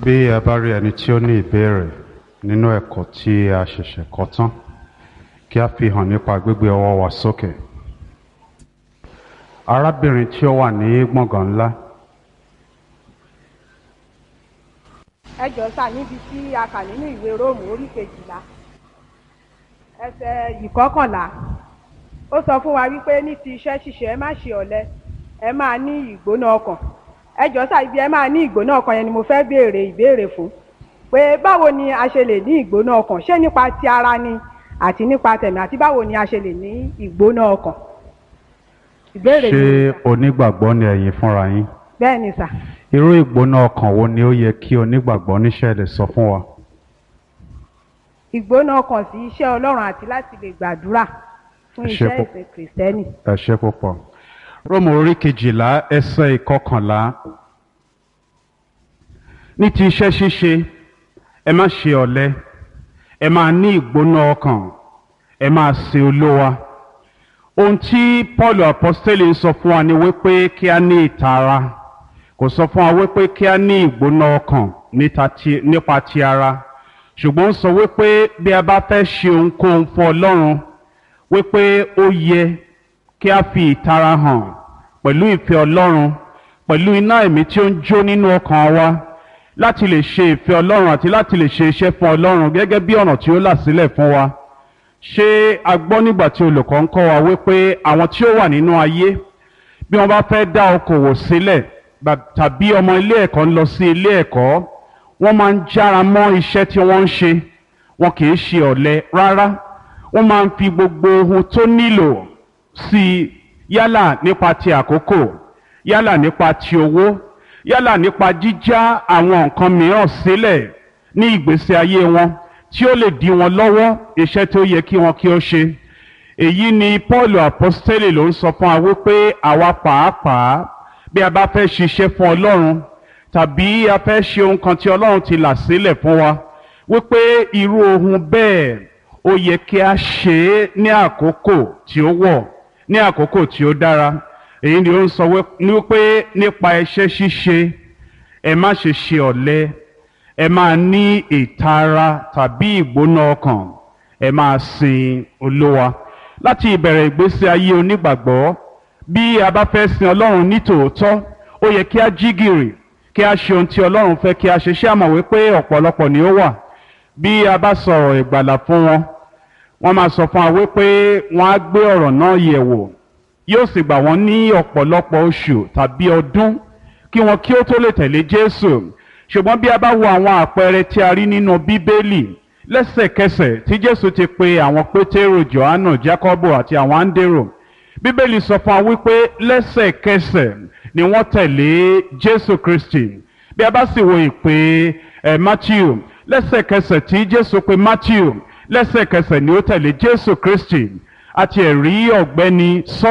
bí a bá rí ẹni tí ó ní ìbéèrè nínú ẹ̀kọ́ tí a ṣẹ̀ṣẹ̀ kọ́ tán kí a fi hàn nípa gbígbé ọwọ́ wa sókè. arábìnrin tí ó wà ní gbọ̀ngàn ńlá ẹ jọ sà níbi tí a kà nínú ìwé róòmù orí kejìlá ẹsẹ̀ ìkọkànlá ó sọ fún wa wípé ní ti iṣẹ́ ṣíṣe ẹ má ṣe ọ̀lẹ ẹ máa ní ìgbóná ọkàn ẹ jọ sà ibi ẹ máa ní ìgbóná ọkàn yẹn ni mo fẹ́ béèrè ìbéèrè fún pé báwo ni a ṣe lè ní ìgbóná ọkàn ṣé nípa ti ara ni àti nípa tẹ̀mí àti báwo ni a ṣe lè ní ìgbóná ọkàn ìbéèrè ṣé mi onígbàgbọ́ ni ẹ̀yin fúnra yín bẹ́ẹ̀ ni sà irú ìgbóná ọkàn wo ni ó yẹ kí onígbàgbọ́ níṣẹ́ lè sọ fún wa. ìgbóná ọkàn sí iṣẹ́ ọlọ́run àti láti lè gbàdúrà fún Ẹ ṣé iṣẹ́ púpọ̀. ìsìn kìrìsìtẹ́nì. ẹ ṣe púpọ̀. róòmù orí kejìlá ẹsẹ̀ ìkọkànlá ní ti iṣẹ́ ṣíṣe ẹ má ṣe ọ̀lẹ ẹ máa ní ìgbóná ọkàn ẹ máa sin olówa ohun tí paul apostoli ń sọ fún wa ni wípé kí a ní ìtara kò sọ fún wa wípé kí a ní ìgbóná ọkàn níta ti- nípa ti ara ṣùgbọ́n ó sọ wípé bí a bá fẹ́ ṣe ohunkóhun fún ọlọ́run wípé ó yẹ kí a fi ìtara hàn pẹ̀lú ìfẹ́ ọlọ́run pẹ̀lú iná ẹ̀mí tí ó ń jó nínú ọkàn wa láti lè ṣe ìfẹ́ ọlọ́run àti láti lè ṣe iṣẹ́ fún ọlọ́run gẹ́gẹ́ bí ọ̀nà tí ó là sílẹ̀ fún wa ṣé a gbọ́ nígbà tí olùkọ́ ń kọ́ wa wípé àwọn tí ó wà nínú ayé bí wọ́n bá fẹ́ dá okòwò sílẹ̀ ba- tàbí ọmọ ilé ẹ̀kọ́ ń lọ sí ilé ẹ̀kọ́ wọ́n máa ń jára mọ́ iṣẹ́ tí wọ́n ń ṣe wọn kì í ṣe ọ̀lẹ rárá wọ́n máa ń fi gbogbo ohun tó nílò sí i yálà nípa ti àkókò yálà nípa ti owó yálà nípa jíjá àwọn nǹkan mìíràn sílẹ̀ ní ìgbésí ayé wọn tí ó lè dí wọn lọ́wọ́ iṣẹ́ tó yẹ kí wọn kí ó ṣe èyí ni paul apostoli ló ń sọ fún wa wípé àwa pàápàá bí a bá fẹ́ ṣiṣẹ́ fún ọlọ́run tàbí a fẹ́ ṣe ohun kan tí ọlọ́run ti là sílẹ̀ fún wa wípé irú ohun bẹ́ẹ̀ ó yẹ kí a ṣe é ní àkókò tí ó wọ̀ ní àkókò tí ó dára èyí ni ó ń sọ wí- ní wípé nípa iṣẹ́ ṣíṣe ẹ má ṣe ṣe ọ̀lẹ ẹ máa ní ìtara tàbí ìgbóná ọkàn ẹ máa sin olówa láti ìbẹ̀rẹ̀ ìgbésí ayé onígbàgbọ́ bí a bá fẹ́ sin ọlọ́run ní tòótọ́ ó yẹ kí a jí gìrì kí a ṣe ohun tí ọlọ́run fẹ́ kí a ṣe ṣé àmọ̀ wípé ọ̀pọ̀lọpọ̀ ni ó wà bí a bá sọ̀rọ̀ ìgbàlà fún wọn wọ́n máa sọ fún wa wípé wọ́n á gbé ọ̀rọ̀ náà yẹ̀ wò yóò sì gbà wọ́n ní ọ̀pọ̀lọpọ̀ oṣù tàbí ọdún kí wọn kí ó tó lè tẹ̀lé jésù ṣùgbọ́n bí a bá wo àwọn àpẹẹrẹ tí a rí nínú bíbélì lẹ́sẹ̀kẹsẹ̀ tí jésù ti pe àwọn pétérò johannu jacobo àti àwọn áńdérò bíbélì sọ fún wa wípé lẹ́sẹ̀kẹsẹ̀ ni wọ́n tẹ̀lé jésù kristi bí a bá sì wo ìpè ẹ̀ matthew lẹ́sẹ̀kẹsẹ̀ tí jésù pe matthew lẹ́sẹ̀kẹsẹ̀ ni ó tẹ̀lé jésù kristi àti ẹ̀rí ọ̀gbẹ́ni sọ